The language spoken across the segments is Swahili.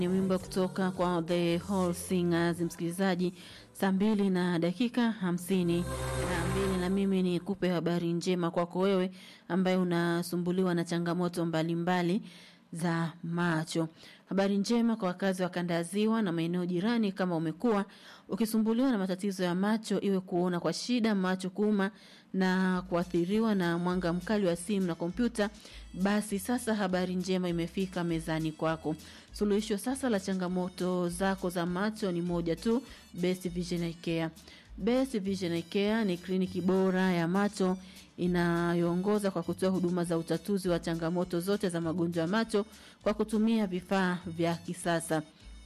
Ni wimbo kutoka kwa The Whole Singers, msikilizaji, saa mbili na dakika hamsini na mbili, na mimi ni kupe habari njema kwako wewe ambaye unasumbuliwa na changamoto mbalimbali mbali za macho. Habari njema kwa wakazi wa kanda ya Ziwa na maeneo jirani. Kama umekuwa ukisumbuliwa na matatizo ya macho, iwe kuona kwa shida, macho kuuma na kuathiriwa na mwanga mkali wa simu na kompyuta, basi sasa habari njema imefika mezani kwako. Suluhisho sasa la changamoto zako za macho ni moja tu, Best Vision Eye Care. Best Vision Eye Care ni kliniki bora ya macho inayoongoza kwa kutoa huduma za utatuzi wa changamoto zote za magonjwa ya macho kwa kutumia vifaa vya kisasa.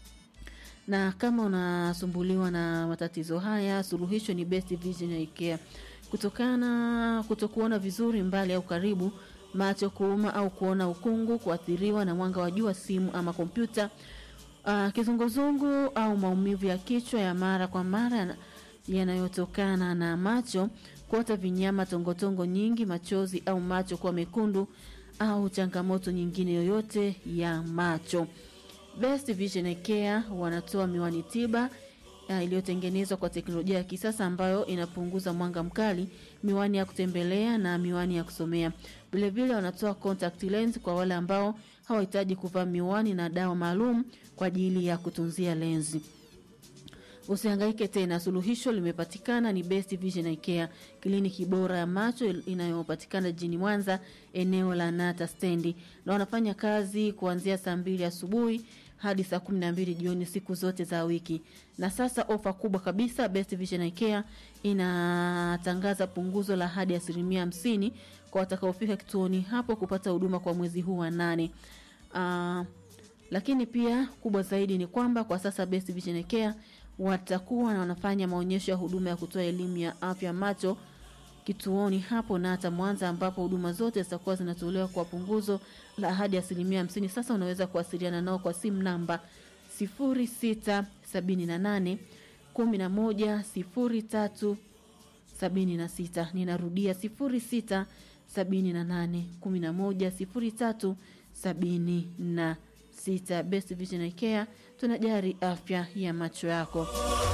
Na kama unasumbuliwa na matatizo haya, suluhisho ni Best Vision Eye Care. Kutokana kutokuona vizuri mbali au karibu, macho kuuma au kuona ukungu, kuathiriwa na mwanga wa jua, simu ama kompyuta, uh, kizunguzungu au maumivu ya kichwa ya mara kwa mara yanayotokana na macho, kuota vinyama, tongotongo nyingi, machozi au macho kuwa mekundu au changamoto nyingine yoyote ya macho. Best Vision Eye Care wanatoa miwani tiba uh, iliyotengenezwa kwa teknolojia ya kisasa ambayo inapunguza mwanga mkali, miwani ya kutembelea na miwani ya kusomea. Vilevile wanatoa contact lens kwa wale ambao hawahitaji kuvaa miwani na dawa maalum kwa ajili ya kutunzia lenzi. Usihangaike tena, suluhisho limepatikana. Ni Best Vision Eye Care, kliniki bora ya macho inayopatikana jijini Mwanza, eneo la Nata stendi, na wanafanya kazi kuanzia saa mbili asubuhi hadi saa kumi na mbili jioni siku zote za wiki. Na sasa ofa kubwa kabisa, Best Vision Eye Care inatangaza punguzo la hadi asilimia hamsini kwa watakaofika kituoni hapo kupata huduma kwa mwezi huu wa nane. Uh, lakini pia kubwa zaidi ni kwamba kwa sasa Best Vision Eye Care watakuwa na wanafanya maonyesho ya huduma ya kutoa elimu ya afya macho kituoni hapo na hata Mwanza, ambapo huduma zote zitakuwa zinatolewa kwa punguzo la hadi asilimia hamsini. Sasa unaweza kuwasiliana nao kwa simu namba 0678 11 03 76. Ninarudia 0678 11 03 76. Best Vision Eye Care tunajari afya ya macho yako.